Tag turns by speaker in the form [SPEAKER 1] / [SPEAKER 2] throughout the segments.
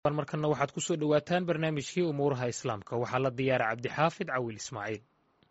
[SPEAKER 1] markana waxaad ku soo dhowaataan barnaamijkii umuuraha islaamka waxaa la diyaara cabdixaafid cawil ismaaciil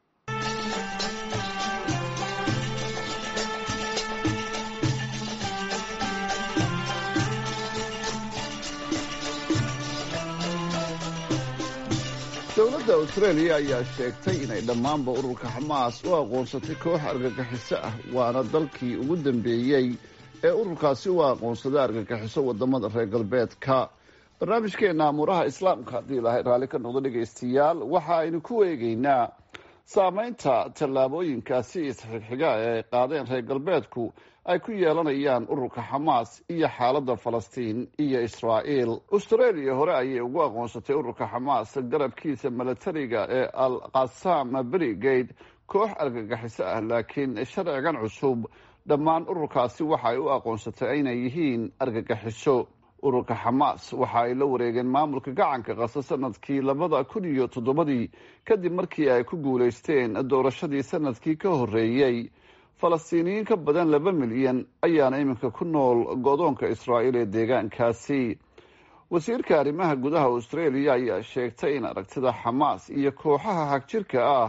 [SPEAKER 2] dowladda austraeliya ayaa sheegtay inay dhammaanba ururka xamaas u aqoonsatay koox argagixiso ah waana dalkii ugu dambeeyey ee ururkaasi u aqoonsaday argagixiso wadamada reer galbeedka barnaamijkeena amuuraha islaamka haddii ilaahay raalli ka noqdo dhegaystayaal waxa aynu ku eegeynaa saameynta tallaabooyinkaasi isxigxiga ee ay qaadeen reer galbeedku ay ku yeelanayaan ururka xamaas iyo xaaladda falastiin iyo israa'iil austraeliya hore ayay ugu aqoonsatay ururka xamaas garabkiisa milatariga ee al qasam brigade koox argagixiso ah laakiin sharcigan cusub dhammaan ururkaasi waxa ay u aqoonsatay inay yihiin argagixiso ururka xamaas waxa ay la wareegeen maamulka gacanka qasa sanadkii labada kun iyo toddobadii kadib markii ay ku guulaysteen doorashadii sanadkii ka horreeyey falastiiniyiin ka badan laba milyan ayaana iminka ku nool godoonka israa'iil ee deegaankaasi wasiirka arrimaha gudaha austraeliya ayaa sheegtay in aragtida xamaas iyo kooxaha hagjirka ah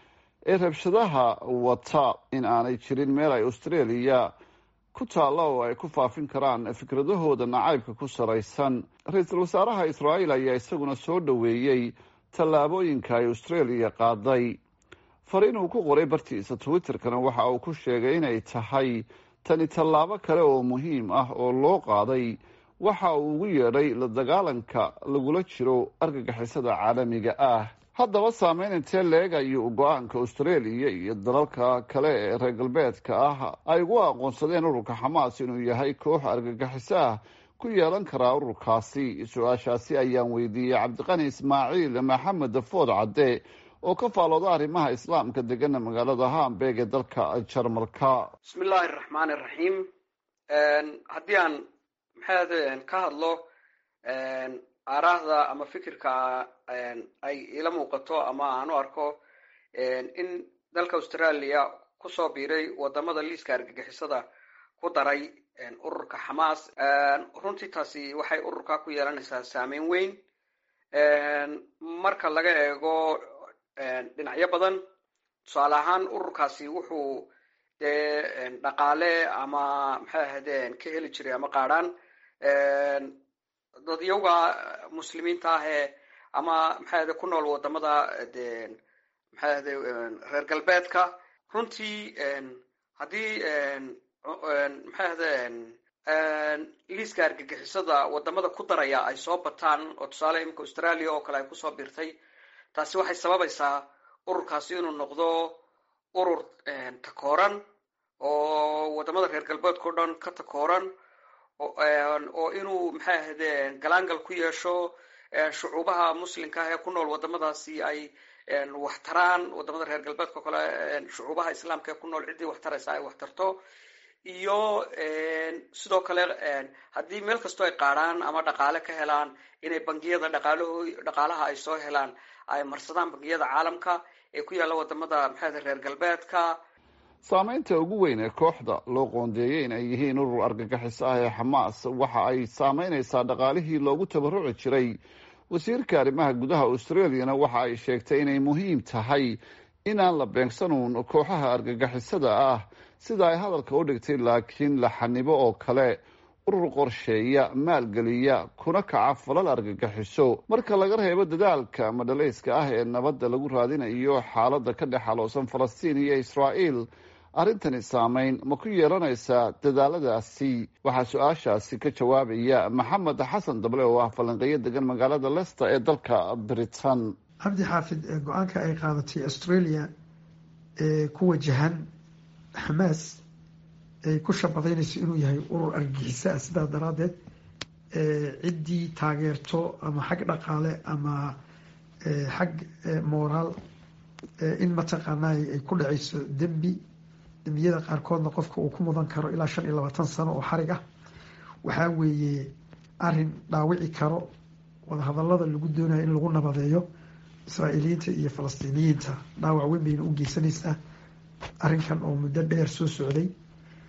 [SPEAKER 2] ee rabshadaha wata in aanay jirin meel ay austraeliya ku taalla oo ay ku faafin karaan fikradahooda nacaybka ku salaysan ra-iisul wasaaraha israa'iil ayaa isaguna soo dhoweeyey tallaabooyinka ay austraeliya qaaday fariin uu ku qoray bartiisa twitterkana waxa uu ku sheegay inay tahay tani tallaabo kale oo muhiim ah oo loo qaaday waxa uu ugu yeedhay la dagaalanka lagula jiro argagixisada caalamiga ah haddaba saameyn intee leeg ayuu go-aanka austraeliya iyo dalalka kale ee reer galbeedka ah ay ugu aqoonsadeen ururka xamaas inuu yahay koox argagixiso ah ku yeelan karaa ururkaasi su-aashaasi ayaan weydiiyey cabdiqani ismaaciil maxamed food cadde oo ka faalooda arrimaha islaamka degana magaalada hamburg ee dalka jarmalka
[SPEAKER 3] bismi illaahi araxmaan iraxiim haddii aan maxaad ka hadlo aaraahda ama fikirka ay ila muuqato ama aan u arko in dalka australia kusoo biiray wadamada liiska argagixisada ku daray ururka xamaas runtii taasi waxay ururka ku yeelanaysaa saameyn weyn marka laga eego dhinacyo badan tusaale ahaan ururkaasi wuxuu dee dhaqaale ama maxay ahaydeen ka heli jiray ama qaadhaan dadyawga muslimiinta ahee ama maxay ahade ku nool wadamada de maxay ahade reer galbeedka runtii haddii maxay ahade liiska argagixisada wadamada ku daraya ay soo bataan oo tusaale iminka australia oo kale ay kusoo birtay taasi waxay sababaysaa ururkaasi inuu noqdo urur takooran oo wadamada reer galbeedka o dhan ka takooran oo inuu maxay ahade galaangal ku yeesho shucuubaha muslimka ah ee ku nool wadamadaasi ay wax taraan wadamada reer galbeedka o kale shucuubaha islaamka ee ku nool ciddii wax taraysa ay wax tarto iyo sidoo kale haddii meel kastoo ay qaadhaan ama dhaqaale ka helaan inay bangiyada dhaqaalaho dhaqaalaha ay soo helaan ay marsadaan bangiyada caalamka ee ku yaalla wadamada maxaade reer galbeedka
[SPEAKER 2] saameynta ugu weyn ee kooxda loo qoondeeyey in ay yihiin urur argagixiso ah ee xamaas waxa ay saameynaysaa dhaqaalihii loogu tabaruci jiray wasiirka arrimaha gudaha australiyana waxa ay sheegtay inay muhiim tahay inaan la beegsanuun kooxaha argagixisada ah sida ay hadalka u dhigtay laakiin la xanibo oo kale urur qorsheeya maalgeliya kuna kaca falal argagixiso marka laga reebo dadaalka madhalayska ah ee nabadda lagu raadinayo xaaladda ka dhex aloosan falastiin iyo israa'iil arrintani saameyn ma ku yeelanaysaa dadaaladaasi waxaa su-aashaasi ka jawaabaya maxamed xasan dable oo ah falanqeeyo degan magaalada lester ee dalka britain
[SPEAKER 4] cabdi xaafid go-aanka ay qaadatay australia ee ku wajahan xamaas ay ku shabadaynayso inuu yahay urur argagixiso ah sidaa daraaddeed ciddii taageerto ama xag dhaqaale ama xag moraal in mataqaanaa ay ku dhacayso dembi dembiyada qaarkoodna qofka uu ku mudan karo ilaa shan iyo labaatan sano oo xarig ah waxaa weeye arin dhaawici karo wadahadalada lagu doonayo in lagu nabadeeyo israa'iiliyiinta iyo falastiiniyiinta dhaawac weyn bayna u geysanaysaa arrinkan oo muddo dheer soo socday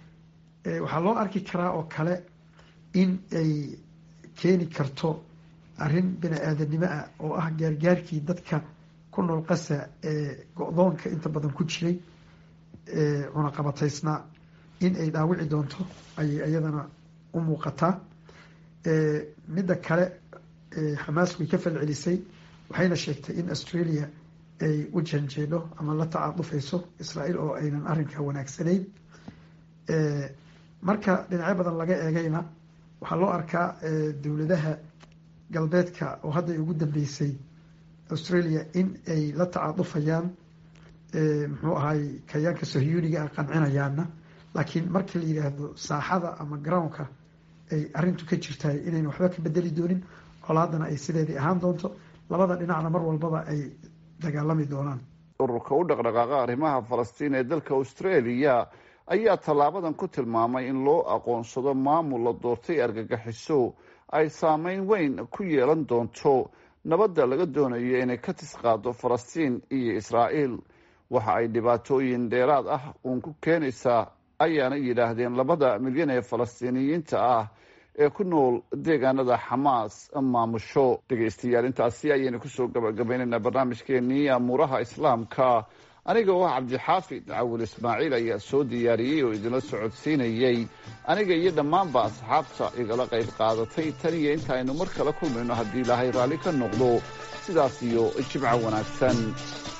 [SPEAKER 4] waxaa loo arki karaa oo kale in ay keeni karto arrin bini aadanimo ah oo ah gaargaarkii dadka ku nool qasa ee go-doonka inta badan ku jiray ee cunaqabataysnaa in ay dhaawici doonto ayay iyadana u muuqataa midda kale xamaas way ka falcelisay waxayna sheegtay in australia ay u janjeedho ama la tacaadufayso israael oo aynan arrinka wanaagsanayn marka dhinacyo badan laga eegayna waxaa loo arkaa dowladaha galbeedka oo hadda ugu dambeysay australia in ay la tacaadufayaan muxuu ahay kayaanka sohyuuniga a qancinayaana laakiin markii la yidhaahdo saaxada ama groundka ay arrintu ka jirtahay inayna waxba ka bedeli doonin colaadana ay sideedii ahaan doonto labada dhinacna mar walbaba ay dagaalami doonaan
[SPEAKER 2] ururka u dhaqdhaqaaqa arrimaha falastiin ee dalka australia ayaa tallaabadan ku tilmaamay in loo aqoonsado maamul la doortay argagaxiso ay saameyn weyn ku yeelan doonto nabadda laga doonayo inay ka tisqaado falastiin iyo israa'iil waxa ay dhibaatooyin dheeraad ah uun ku keenaysaa ayaana yidhaahdeen labada milyan ee falastiiniyiinta ah ee ku nool deegaanada xamaas maamusho dhegaystayaal intaasi ayaynu kusoo gabagabaynaynaa barnaamijkeenii amuuraha islaamka aniga oo cabdixaafid cawil ismaaciil ayaa soo diyaariyey oo idinla socodsiinayey aniga iyo dhammaanba asxaabta igala qayb qaadatay tan iyo inta aynu mar kale kulmayno haddii ilaahay raalli ka noqdo sidaas iyo jimco wanaagsan